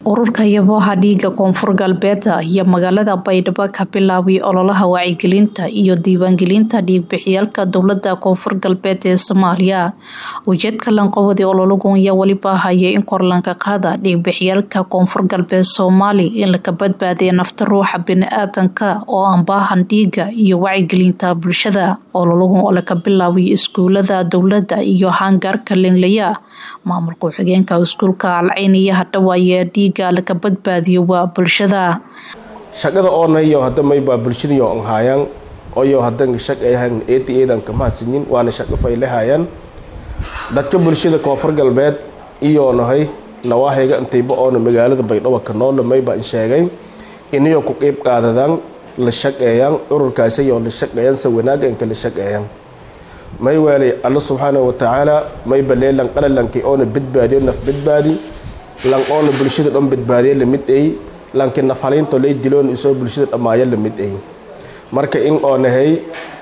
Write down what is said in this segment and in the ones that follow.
ururka yaboha dhiiga koonfur galbeed iyo magaalada baydhabo ka bilaabay ololaha wacyigelinta iyo diiwaangelinta dhiigbixiyaalka dowlada koonfur galbeed ee soomaaliya ujeedka lanqowadi ololagun ayaa weliba haya in korlanka qaada dhiigbixiyaalka koonfur galbeed soomaali in laka badbaadiya nafta ruuxa bini-aadanka oo aan baahan dhiiga iyo wacyigelinta bulshada ololagun oo laka bilaabay iskuulada dowlada iyo hangaarka lenglaya maamulka ku-xigeenka iskuulka alceyniya hadhawaaye dhiiga laka badbaadiyo waa bulshada shaqada oonayo hadda maybaa bulshadayo an haayaan oyo hadan shaq ayhan eedi eedan kama hasinin waana shaqo faylahayaan dadka bulshada koonfur galbeed iyo nahay nawaahiga intayba oona magaalada baydhabo ka noole mayba in sheegay inayo ku qeyb qaadadaan la shaqeeyaan ururkaasayoo la shaqeeyaan se wanaaga inka la shaqeeyaan may weelay alla subxaana watacaala mayba leelan qalalanki oona badbaadiyo naf badbaadi lan oona bulshada dhan badbaadiya lamid ay lanki nafhaliinto lay diloon isoo bulshada dhammaaya lamid ay marka in oonahay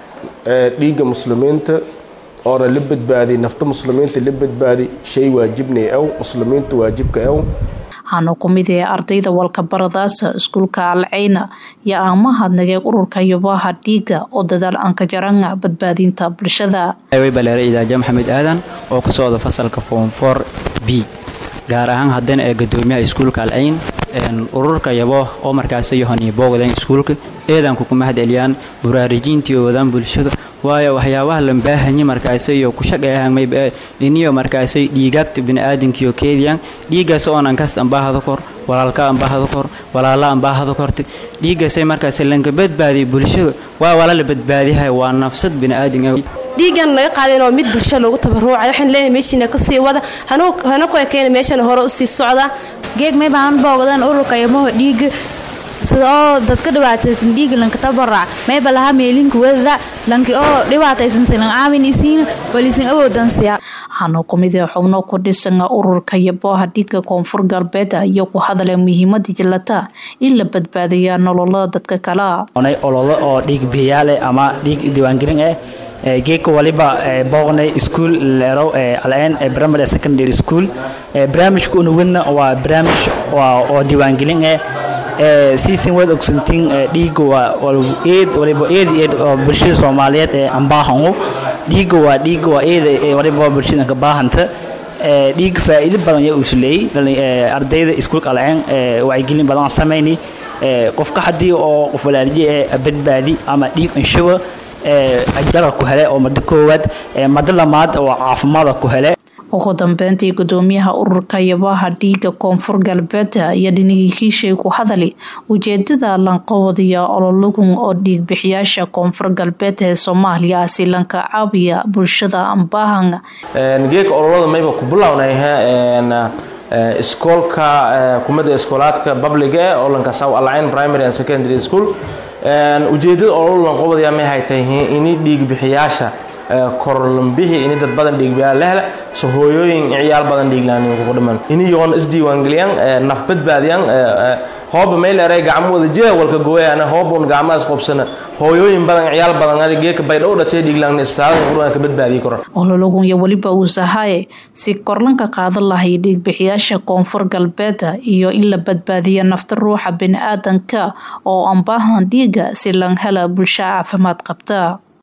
dhiigga muslimiinta oona la badbaadi nafta muslimiinta la badbaadi shay waajibnay aw muslimiinta waajibka aw waxaana ku mid ee ardayda walkabaradaasa iskuulka alceyna iyo aamahadnagee ururka yobaha dhiiga oo dadaal ankajaranga badbaadinta bulshada baleere idaaja maxamed aadan oo ka socda fasalka foomfor b gaar ahaan haddana ee gadoomiyaha iskuulka alceyn ururka yabo oo markaas yohani boogdan iskuulka eedanku kuma hadceliyaan buraarijiintii oo wadaan bulshada waayo waxyaabaha la baahanya markaasyo ku shaqeeyahan mayba iniyo markaasay dhiigaagta biniaadankiyo keediyaan dhiigaas oonan kasta ambaahada kor walaalka ambaahada kor walaala ambaahada korta dhiigaasay markaas lanka badbaadiya bulshada waa walaala badbaadiyahay waa nafsad biniaadan dhiigan naga qaadan oo mid bulsho loogu tabaruucay waxaan leenahay meeshiina ka sii wada hana ku ekeena meeshana hore u sii socda geeg may baan boogdan ururka yamaho dhiiga sida oo dadka dhibaataysan dhiiga lanka tabarac mayba lahaa meelinka wadada lanki oo dhibaataysan silan caawin isiina walisin awoodan siya waxaana ku mid ee xubno ku dhisan ururka yaboha dhiiga koonfur galbeed iyo ku hadala muhiimada jilata in la badbaadiya nololada dadka kale ololo oo dhiig bixiyaale ama dhiig diiwaangelin eh geeka waliba booqnay iskuol leero alceen primary secondary school barnaamijka una wadna waa barnaamij oo diiwaangelin eh siisin waad ogsantiin dhiiga waa eed waliba eed eed oo bulshada soomaaliyeed ee ambaahangu dhiiga waa dhiiga waa eed waliba bulshada ka baahanta dhiiga faa'iido badan ayaa usuleeyey ardayda iskuulka alceen wacyigelin badan samayni qofka haddii oo qof walaaliye ee badbaadi ama dhiig inshuwa ajara ku hele oo mado koowaad mado lamaad oo caafimaada ku hele ugu dambeyntii gudoomiyaha ururka yabaha dhiiga koonfur galbeed iyo dhinigii kiishay ku hadali ujeedada lanqowadiya ololagun oo dhiigbixiyaasha koonfur galbeed ee soomaaliya si lanka caabiya bulshada ambaahan geeka ololada mayba ku bilownayha iskoolka kumada iskoolaadka babliga oo lankasaw alcayn primary and secondary school ujeedada ololo lanqowadayaa may hay tahay ini dhiigbixiyaasha korlambixi ini dad badan dhiigbiyaal lehla so hooyooyin ciyaal badan dhiiglaan kugu dhiman ini yoon isdiiwaangeliyaan naf badbaadiyaan hooba mayleeray gacmo wada jira walka gooyana hoobun gacmahaas qobsana hooyooyin badan ciyaal badan adi geeka baydhow dhatay dhiiglaan isbitaalada quraan ka badbaadiyi karo olologun iyo weliba uu sahaye si korlanka qaadan lahay dhiigbixiyaasha koonfur galbeed iyo in la badbaadiya nafta ruuxa bini-aadanka oo aan baahan dhiiga si lan hela bulsho caafimaad qabta